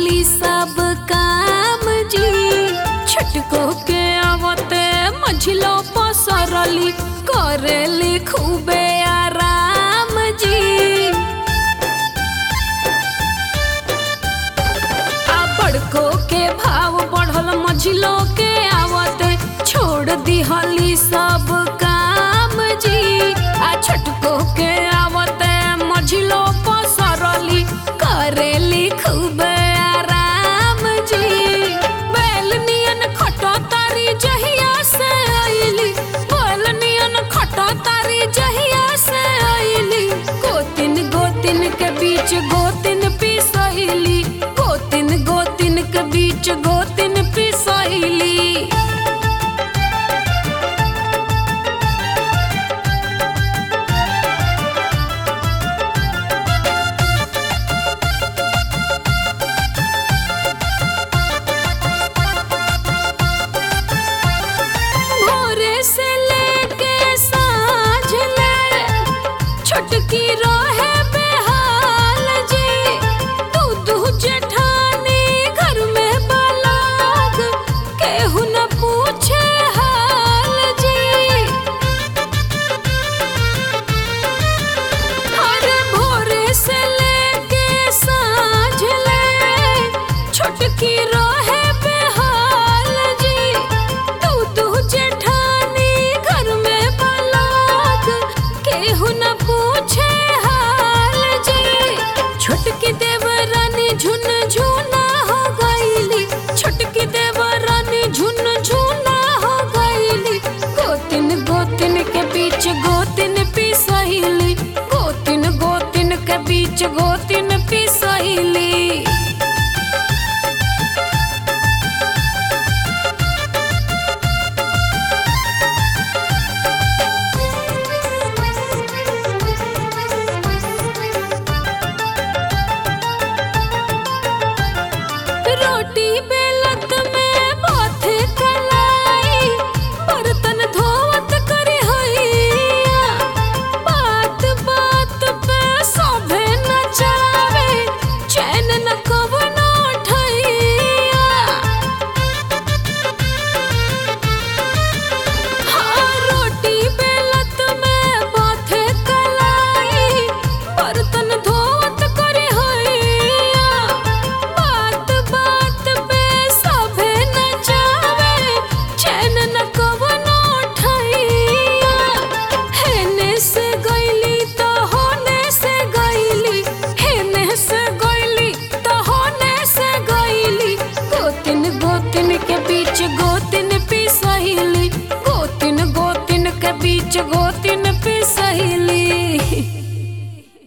दिहली सब काम जी छटको के आवते मझिलो पसरली करेली खूबे आराम जी आ बड़को के भाव बढ़ल मझिलो के आवते छोड़ दिहली सब काम जी आ छोटको के आवते मझिलो पसरली करेली खूब आराम जी बैल नियन खटो तारी जहिया से आइली बैल नियन खटो तारी जहिया से आइली गोतिन गोतिन के बीच गोतिन पिसैली गोतिन गोतिन के बीच गोतिन पिसैली भोरे से लेके साँझ ले छोटकी रहे बेहाल जी तू दू जेठानी घर में बलाग केहू न पूछे हाल जी अरे भोरे से लेके साँझ ले छोटकी रहे बेहाल जी तू तू जेठानी घर में बलाक केहू न पूछे हाल जी छोटकी देवरानी झुन झुना हो गईली छोटकी देवरानी झुन झुना हो गईली गोतिन गोतिन के बीच गोतिन पिसैली गोतिन गोतिन के बीच गोतिन पिसैली रोटी बेलत में बाथ कलाई बर्तन धोवत करे हैया बात बात पे सभे नचावे चैन न कवनो ठैया हाँ रोटी बेलत में बाथे कलाई बर्तन धोवत करे हैया बात बात पे सभे नचावे चैन न कवनो ठैया हेने से गईली तो होने से गईली हेने से गईली तो होने से गईली गोतिन गोतिन के बीच गोतिन पिसैली गोतिन गोतिन के बीच गोतिन